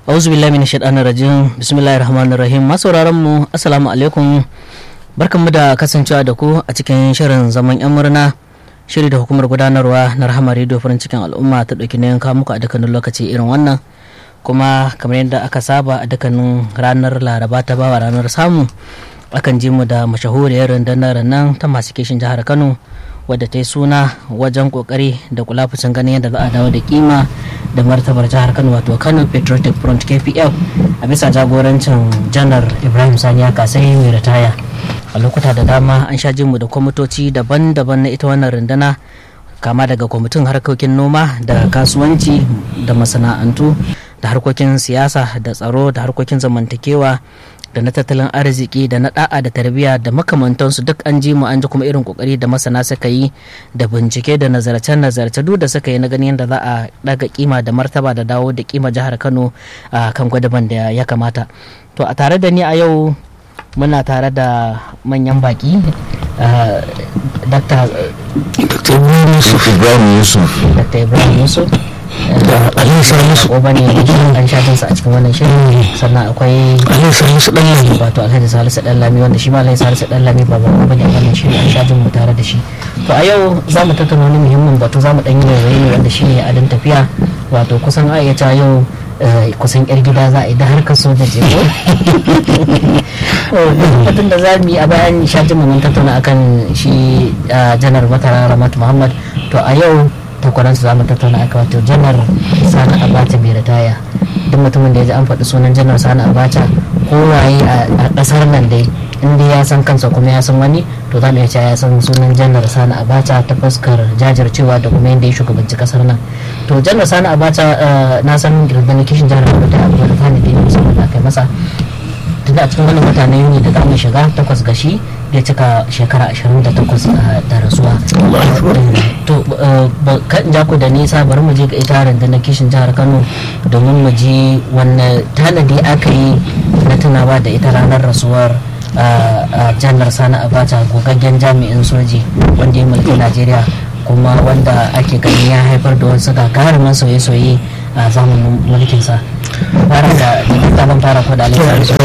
auzu billahi min shaitanir rajim bismillahir rahmanir rahim masauraran mu assalamu alaikum barkanmu da kasancewa da ku a cikin shirin zaman yan murna shiri da hukumar gudanarwa na rahama radio farin cikin al'umma ta ɗauki nayin kawo muku a dukkanin lokaci irin wannan kuma kamar yadda aka saba a dukkanin ranar laraba ta bawa ranar samu akan ji mu da mashahuriyar rundunar nan ta masu kishin jihar kano wadda ta yi suna wajen kokari da kula fucin ganin yadda za a dawo da kima da martabar jihar kano wato kano patriotic front kpf a bisa jagorancin janar ibrahim saniya kasai mai ritaya a lokuta da dama an sha jinmu da kwamitoci daban-daban na ita wannan runduna kama daga kwamitin harkokin noma da kasuwanci da masana'antu da harkokin siyasa da tsaro da harkokin zamantakewa da na tattalin arziki da na da'a da tarbiyya da makamantansu duk an ji mu an ji kuma irin kokari da masana suka yi da bincike da nazarce-nazarce duk da suka yi na ganin yadda za a daga kima da martaba da dawo da kima jihar kano a kan gwadaban da ya kamata to a tare da ni a yau muna tare da manyan baki dr ibrahim yusuf ibrahim yusuf dr ibrahim yusuf da aliyu salisu ko bane an sha jinsa a cikin wannan shirin sannan akwai aliyu salisu dan lami wato alhaji salisu dan lami wanda shi ma alhaji salisu dan lami ba ba bane a wannan shirin an sha jin mu tare da shi to a yau za mu tattauna wani muhimmin batu za mu dan yi waiwaye ne wanda shine adin tafiya wato kusan a iya yau kusan yar gida za a yi da harkar soja ce ko batun da za mu yi a bayan shajin mun tattauna akan shi janar matara ramat muhammad to a yau takwaransu za mu tattauna akan wato janar sani abacha mai ritaya duk mutumin da ya ji an faɗi sunan janar sani abacha ko waye a ƙasar nan dai inda ya san kansa kuma ya san wani to za mu iya cewa ya san sunan janar sani abacha ta fuskar jajircewa da kuma yadda ya shugabanci kasar nan to janar sani abacha na san rundunar kishin jihar kano da abubuwa da tani da yi musamman da aka masa tunda a cikin wannan mutane yuni da zamu shiga takwas gashi ya cika shekara 28 da rasuwa to kan ja ku da nisa bari mu je ga ita rundunar kishin jihar kano domin mu ji wannan tanadi aka yi na tunawa da ita ranar rasuwar janar sani abacha gogaggen jami'in soji wanda ya mulki najeriya kuma wanda ake ganin ya haifar da wasu gagarumin sauye-sauye a zamanin mulkinsa fara da ban fara ko da alisa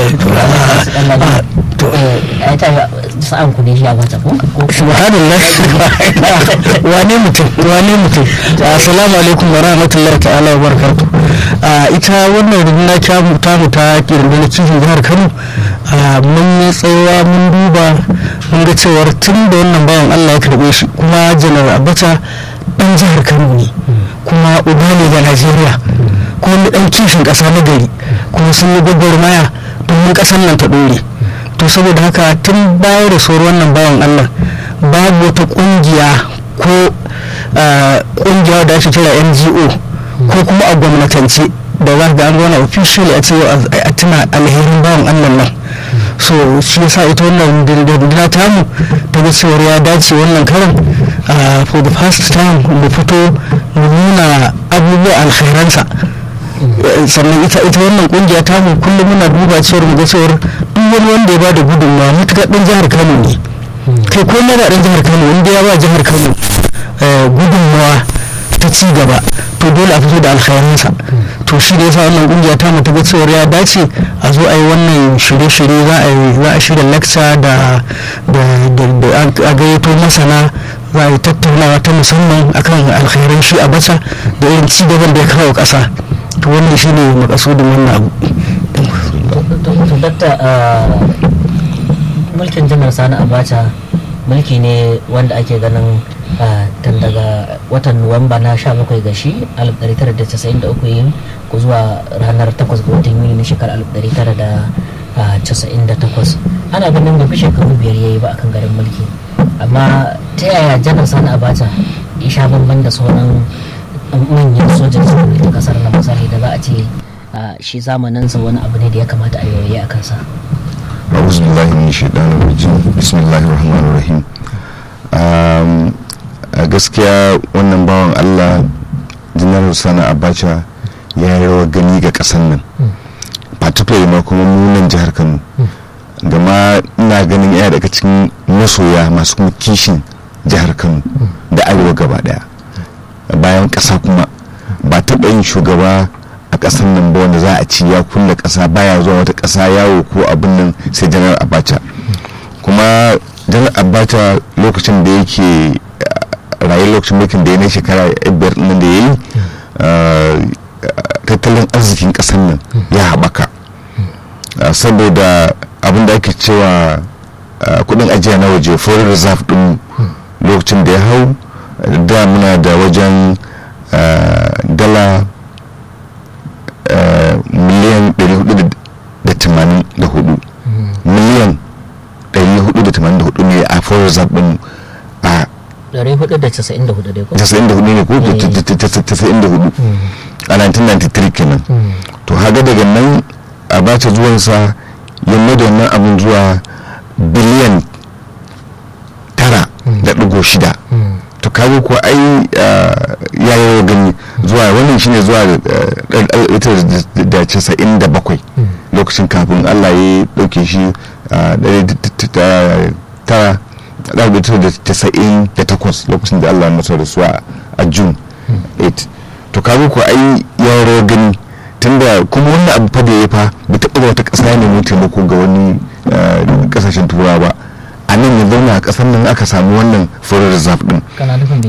a ta sa'an ku ne shi a wata ko subhanallah wane mutum wane mutum assalamu alaikum wa rahmatullahi ta'ala wa barakatuh ita wannan runduna kyamu ta mu ta rundunar kishin jihar kano mun yi tsayawa mun duba mun ga cewar tun da wannan bayan allah ya karbe shi kuma janar abacha dan jihar kano ne kuma uba ne ga najeriya kuma mu dan kishin kasa na gari kuma sun yi gwagwarmaya domin kasan nan ta dore to saboda haka tun baya da sauran wannan bawan allah babu wata kungiya ko kungiya da ake kira ngo ko kuma a gwamnatance da za ga an gwana officially a cewa a tuna alherin bawan allah nan so shi yasa ita wannan dindindina tamu ta ga cewar ya dace wannan karin for the first time mu fito mu nuna abubuwa alkhairansa sannan ita ita wannan kungiya tamu kullum muna duba cewar mu ga cewar duk wani wanda ya bada gudunmawa mutuka dan jihar kano ne kai ko na dan jihar kano wanda ya ba jihar kano gudunmawa ta ci gaba to dole a fito da alkhairansa to shi da yasa wannan kungiya ta mu ta ga cewar ya dace a zo a yi wannan shirye-shirye za a yi za a shirya lecture da da a gayyato masana za a yi tattaunawa ta musamman akan alkhairan shi a basa da irin ci gaban da ya kawo ƙasa to wannan shi ne makasudin wannan abu to dakta mulkin janar sani abacha mulki ne wanda ake ganin tun daga watan nuwamba na 17 ga shi 1993 yin ku zuwa ranar 8 ga watan yuni na shekarar 1998 ana ganin bai fi shekaru biyar yayi ba akan garin mulki amma ta yaya janar sani abacha ya sha bamban da sauran manyan sojan su ta kasar na misali da za a ce shi zamaninsa wani abu ne da ya kamata a yoyi a kansa أعوذ بالله من الشيطان الرجيم بسم الله الرحمن الرحيم a gaskiya wannan bawan allah janar sani abacha ya yi rawar gani ga kasan nan particularly ma kuma munan jihar kano gama ina ganin yana daga cikin masoya masu kuma kishin jihar kano da arewa gaba daya bayan kasa kuma ba taɓa yin shugaba a ƙasar nan ba wanda za a ci ya kulle ƙasa baya zuwa wata ƙasa yawo ko abin nan sai janar abacha kuma janar abacha lokacin da yake raye lokacin mulkin da ya na shekara biyar nan da ya yi tattalin arzikin ƙasar nan ya haɓaka saboda abin da ake cewa kudin ajiya na waje foreign reserve din lokacin da ya hau da muna da wajen dala miliyan 484 miliyan 484 ne a foreign reserve din a 494 dai ko 94 ne ko 94 a 1993 kenan to haga daga nan a bace zuwansa ya da wannan abin zuwa biliyan tara da ɗigo shida to kaga ko ai ya yi gani zuwa wannan shine zuwa da casa'in da bakwai lokacin kafin allah ya ɗauke shi tara da casa'in da takwas lokacin da allah masa rasuwa a june 8 to kaga ko ai ya rawar gani tunda kuma wannan abu fa da ya fa bai taɓa wata ƙasa ne mai taimako ga wani ƙasashen turawa ba a nan ya zauna a ƙasar nan aka samu wannan furar reserve din kana nufin